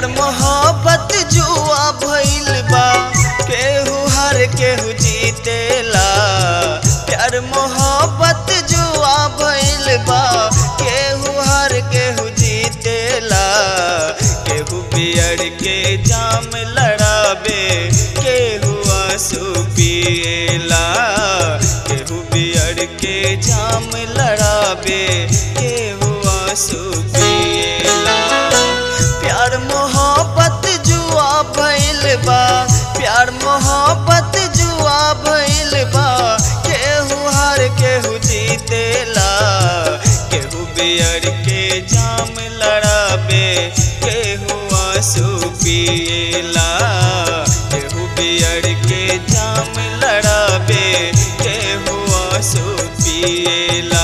प्यार मोहब्बत जुआ भइल बा केहू हार केहू जीतेला प्यार मोहब्बत जुआ भइल बा केहू हार केहू जीतेला केहू बियर के जाम लड़ाबे केहू आंसू पिएला केहू बियर के जाम लड़ाबे केहू आंसू पिएला प्यार मोहब्बत जुआ भइल बा प्यार मोहब्बत जुआ भइल बा केहू हार केहू जीतेला केहू बियर के जाम लड़ाबे केहू आंसू पिएला केहू बियर के जाम लड़ाबे केहू आंसू पिएला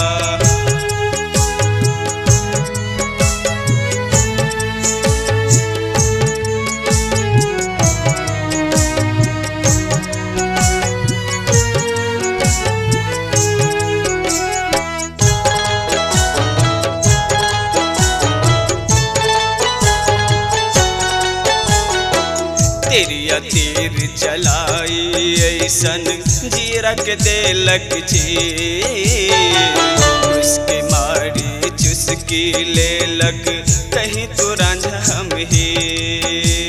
तेरिया तीर चलाई ऐसन जीरा के देलक जी उसके मारी चुस्की लेलक कहीं तो रांझा हम ही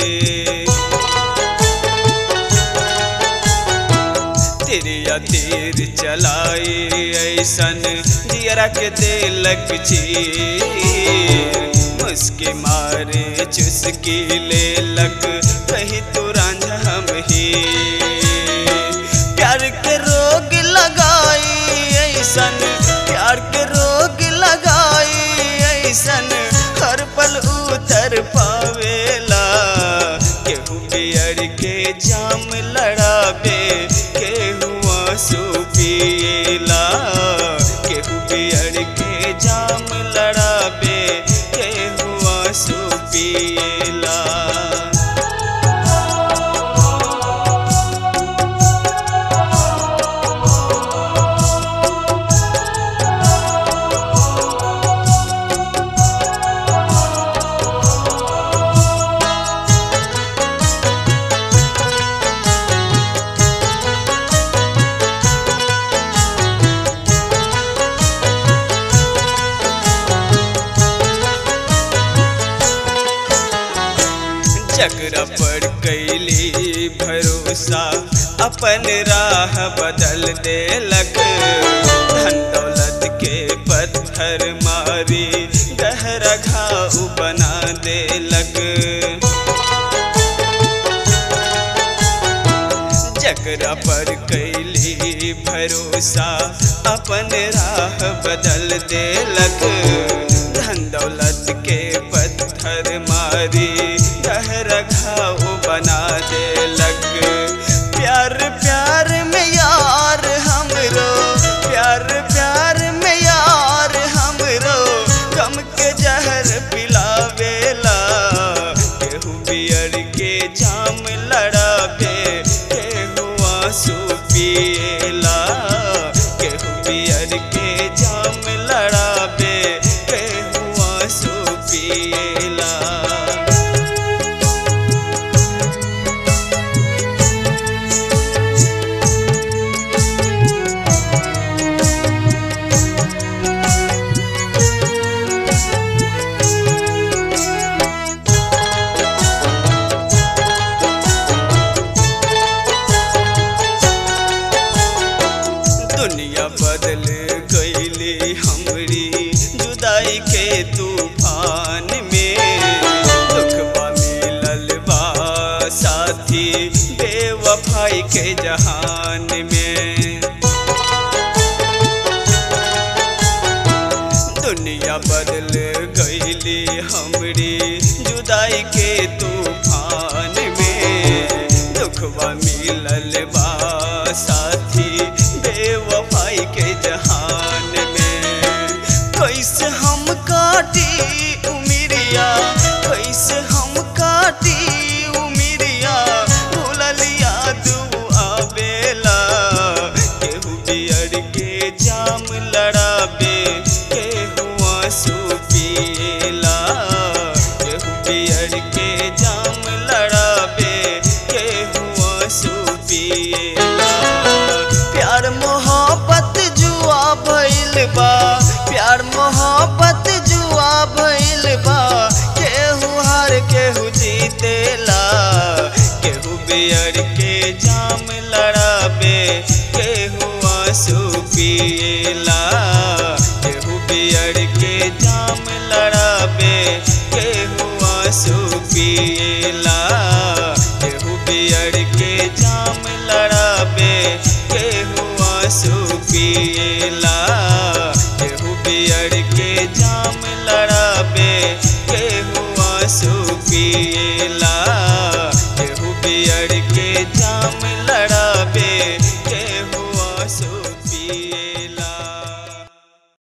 तेरिया तीर चलाई ऐसन जियरा के देलक चीर मुस्के मारे चुस्की लेलक कहीं तो रांझा हम ही प्यार के रोग लगाई ऐसन प्यार के रोग लगाई ऐसन हर पल उतर पावेला केहू बियर के जाम लड़ाबे केहू आंसू पिएला केहू बियर के जाम लड़ाबे केहू आंसू पिएला जगरा पर कैली भरोसा अपन राह बदल देलक धन दौलत के पत्थर मारी गहरा घाव बना देलक जगरा पर कैली भरोसा अपन राह बदल देलक धन दौलत के पत्थर मारी गहरा घाव बना देलक प्यार प्यार में यार हमरो प्यार प्यार में यार हमरो गम के जहर पिलावेला केहू बियर के जाम लड़ाबे केहू आंसू पिएला केहू बियर के जाम लड़ाबे केहू आंसू पिएला दुनिया बदल गईली हमरी जुदाई के तूफान में दुखबा मिलल बा साथी बेवफाई के जहान में दुनिया बदल गईली हमरी जुदाई के तूफान में दुखबा मिलल बा साथी बेवफाई के जहान में कैसे हम काटी उमिरिया कैसे हम काटी उमिरिया भूलल याद आवेला केहू बियर के जाम लड़ाबे केहू आंसू पिएला केहू बियर बियर के जाम लड़ाबे केहू आंसू पिएला प्यार मोहब्बत जुआ भइल बा प्यार मोहब्बत जुआ भइल बा केहू हार केहू जीतेला केहू बियर के जाम लड़ाबे केहू आंसू पिएला केहू बियर के जाम लड़ाबे केहू आंसू पिएला केहू बियर के जाम लड़ाबे केहू आंसू पिएला केहू बियर के जाम लड़ाबे केहू आंसू पिएला केहू बियर के जाम